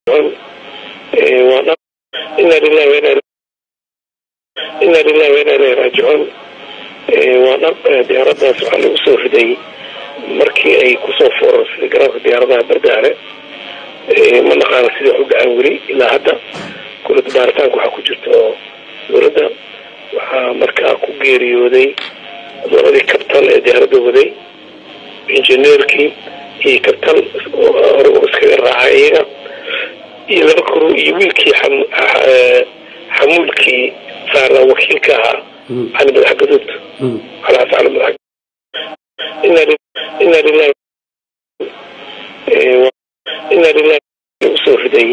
ina lilahi ina lilahi waina ilahi raajicuun waa dhab diyaaradaas waxaa lagu soo riday markii ay kusoo foorarsaday garoonka diyaaradaha bardaale ma naqaana sidai u dhacaan weli ilaa hadda kulada baaritaanka waxaa ku jirta oo dowladda waxaa markaa ku geeriyooday labadii kabtan ee diyaaradda waday injineerkii iyo kabtan hore u iskaga raacay iyaga iyo laba kuru iyo wiilkii xamuulkii saarnaa wakiilka ahaa cali madax gaduud alaas cali madax ina lilahi ina lilahi usoo riday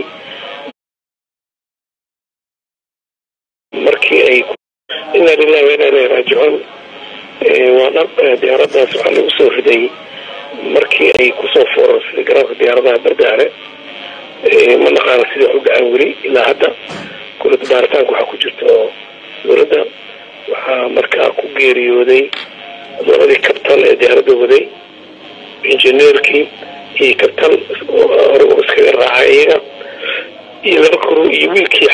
markii ay ina lilahi waina ilahi raajicuun waa dhab diyaaradaas waxaa lagu soo riday markii ay kusoo foorarsaday garoonka diyaaradaha bardaale ma naqaana sidai u dhacaan weli ilaa hadda kulada baaritaanka waxaa ku jirta oo dowladda waxaa markaa ku geeriyooday labadii kabtan ee diyaaradda waday injineerkii iyo kabtan hore u iskaga raacay iyaga iyo laba kuru iyo wiilkii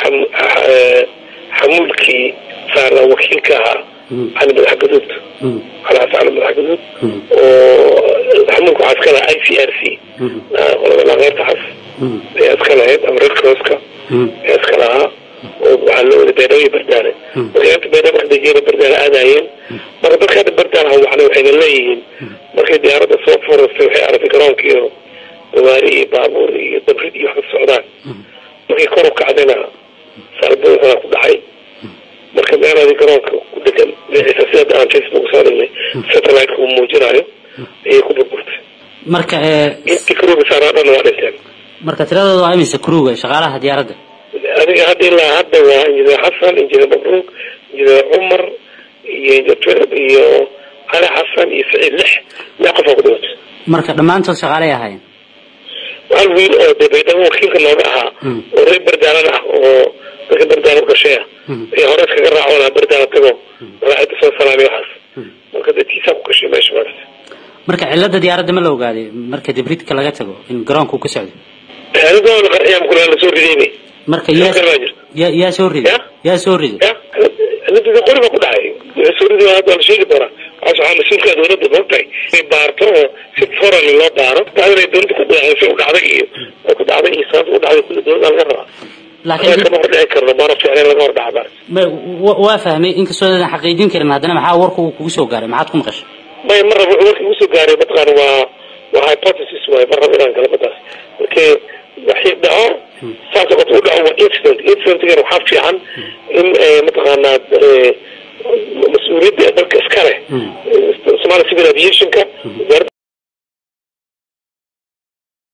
xamuulkii saarnaa wakiilka ahaa cali madax gaduud alaas cali madax gaduud oo xamuulka waxaa iska lahaa i c r c qolada laqeyrta cas ayaa iska lahayd ama red crosska ayaa iska lahaa oo waxaa loo waday beedhabo bardaale marka beedhabo kadajiyada bardaale aadayeen marka dadka hadda bardaale hawacna waxayna leeyihiin markay diyaaradda soo forastay waxay aragtay garoonka iyo gawaari iyo baabuur iyo dabrid iyo wax ka socdaan markay kor u kacdayna saalbada waxaa ku dhacay marka meelaadii garoonka ku dhegan sida aan facebook soo dhignay satellite-ka uu muujinayo ayay ku burburtay marka intii karuuga saaraa dhan waa dhinteen marka tiradooda waa imise kruga shaqaalaha diyaaradda adiga hadda ilaa hadda waa injineer xasan injineer mabruuk injineer cumar iyo injineer iyo cali xasan iyo saciid lix lix qof oo ku dhimatay marka dhammaantood shaqaalay ahaayeen hal wiil oo dee baydhabo wakiilka nooga ahaa oo reer bardaalan ah oo dadka bardaala u dhashay ah ayaa hore iskaga raaco lahaa bardaala tago madaxda soo salaamay waxaas marka dadkiisaa ku gashay meesha maarta marka cilada diyaaradda ma la ogaaday marka dibridka laga tago in garoonka uu ka socday aalada la qarxiyaa kulaa la soo ridayni marka yaa yaa yaa soo riday yaa soo riday cilada qori baa ku dhacay wixii soo riday hadda la sheegi doonaa waxaas waxaa mas-uulka dowladda moogtahay inay baarto oo si foran loo baaro dacdana dowladda ku dhacday u dhacday iyo ku dhacday iyo sababta u dhacday kulli dowladda laga rabaa laakiin kama hor dhici karno baana fiicneen laga hor dhaca waa fahmay inkastoo aadan xaqiijin karin haddana maxaa warka uu kugu soo gaaray maxaad ku maqashay may mar rabo warka igu soo gaaray mataqaana waa waa hypothesis waaye mar rabo inaan gala badaas markii waxii dhaco saas oo u dhaco waa incident incidentgan waxaa fiican in mataqaanaa mas-uuliyadda dalka iska leh somali civil aviationka